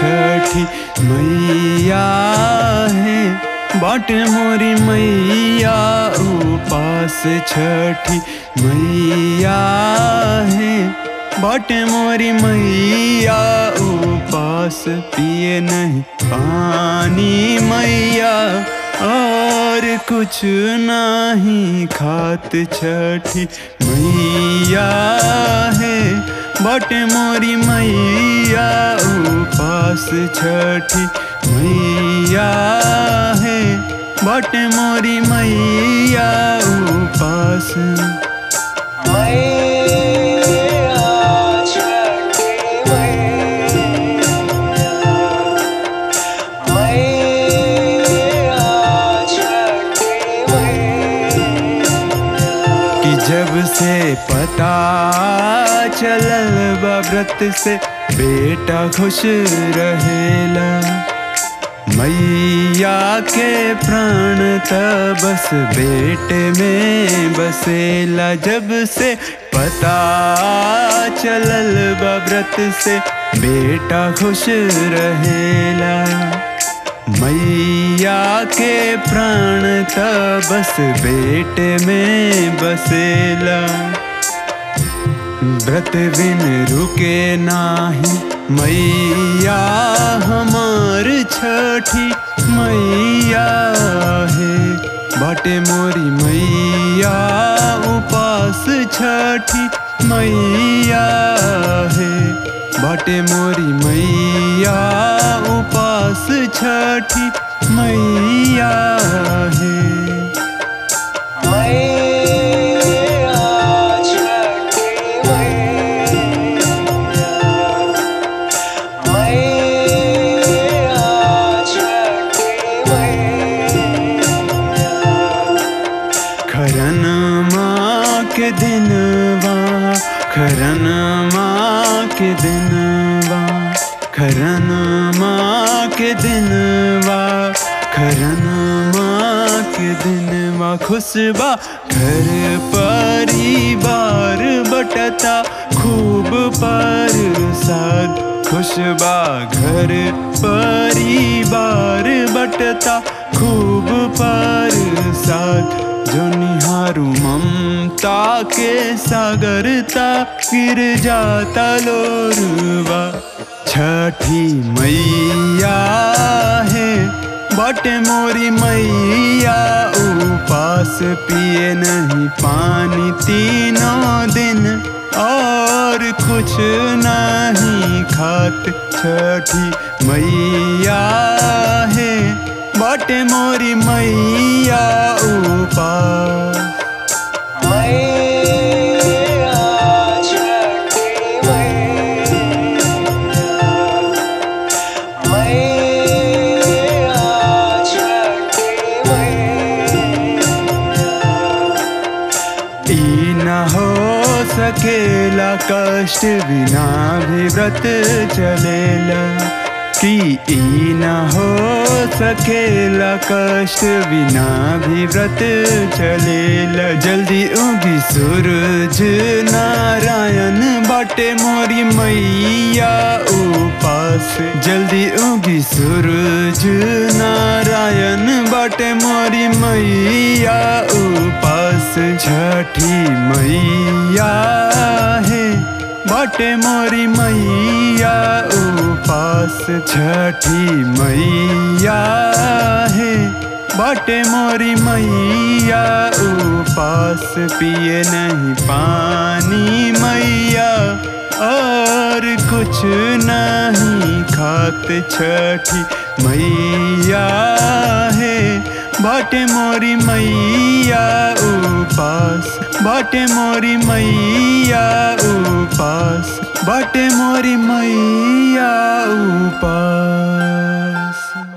छठी मैया है बाटे मोरी मैया उपास छठी मैया है बाटे मोरी मैया उपास पिए नहीं पानी मैया और कुछ नहीं खात छठी मैया है बाटे मोरी मैया उपास छठी मैया है बाटे मोरी मैया उपास कि जब से पता चलल बा व्रत से बेटा खुश रहेला मैया के प्राण त बस बेटे में बसेला जब से पता चलल बा व्रत से बेटा खुश रहेला मैया के प्राण त बस बेटे में बसेला व्रत बिन रुके नाही मैया हमार छठी मैया है बाटे मोरी मैया उपास छठी मैया है बाटे मोरी मैया उपास छठी मैया है खरन माँ के दिनवा खरन माँ के दिनवा खरन माँ के दिनवा खरन माँ के दिनवा खुशबा घर परिवार बटता खूब परसाद खुशबा घर परिवार बटता खूब परसाद जो निहारू ममता के सागरता गिर जाता लोरवा छठी मैया है बटे मोरी मैया उपास पिए नहीं पानी तीनों दिन और कुछ नहीं खात छठी मैया है बाटे मोरी मैया उपास ई न हो सकेला कष्ट बिना भी व्रत चलेला कि ई न हो सकेला कष्ट बिना भी व्रत चलेला जल्दी उगी सूरज नारायण बाटे मोरी मैया उपास जल्दी उगी सूरज नारायण बाटे मोरी मैया उपास छठी मैया है बाटे मोरी मैया उपास छठी मैया है बाटे मोरी मैया उपास पिए नहीं पानी मैया और कुछ नहीं खात छठी मैया है बाटे मोरी मैया उपास बाटे मोरी मैया उपास बाटे मोरी मैया उपास